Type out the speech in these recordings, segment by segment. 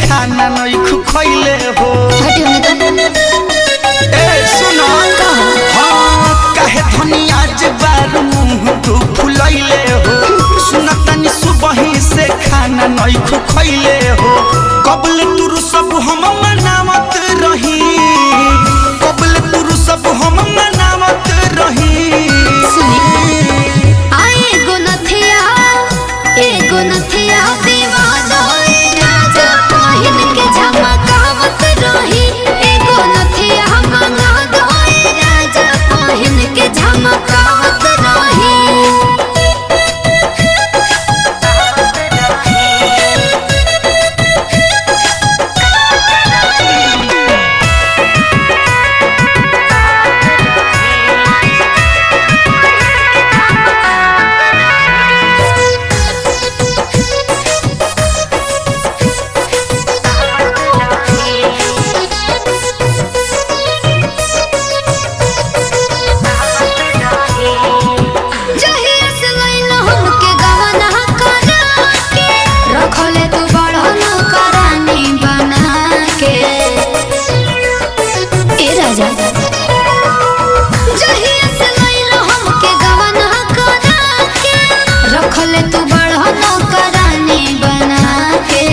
खाना नहीं खैले हो हटी होने तो ए सुनो हाँ काहे धनी आज बार मुंह तू फुलैले हो सुनतनी सुबही से खाना नहीं खैले हो कबल तुरु सब हम मनावत रही कबल तुरु सब हम मनावत रही आए गो नथिया एगो नथिया विवाद होए राजा पहिन के झमकावत रही एगो नथिया मंगा दोए राजा पहिन के झमकावत रही जहिया से लइल हमके गवना करा के रखले तू बड़हन करानी बना के ए राजा जहिया से लइल हमके गवना करा के रखले तू बड़हन करानी बना के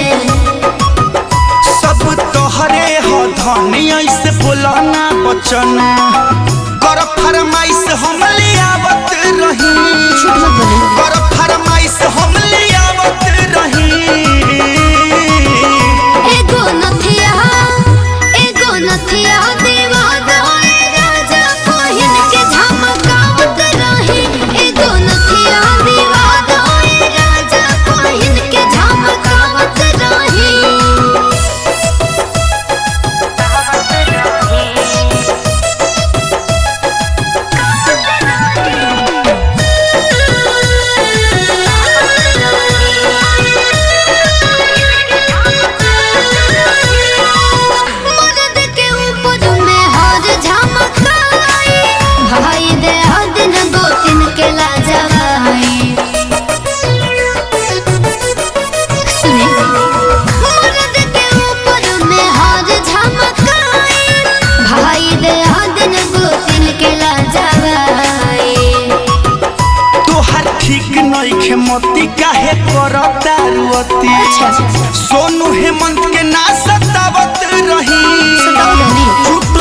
सब तोहरे हो धनी ऐसे बोला ना बचन कर फरमाइश हम ले आवत रही झूठ मत बोले कर फरमाइश हम ले आवत रही एगो नथिया एगो नथिया देवा दोए राजा पहिन के झमकावत रही एगो नथिया देवा दोए राजा पहिन के झमकावत रही मर्द के ऊपर में हर झमकाई भाई दे दिन गोतिन के लाजवाई सुने मर्द के ऊपर में हर झमकाई भाई दे दिन गोतिन के लाजवाई तोहर ठीक नइखे मती काहे करता रुअती अच्छा। सोनू हेमंत के ना सतावत रही सतावत रही? झूठ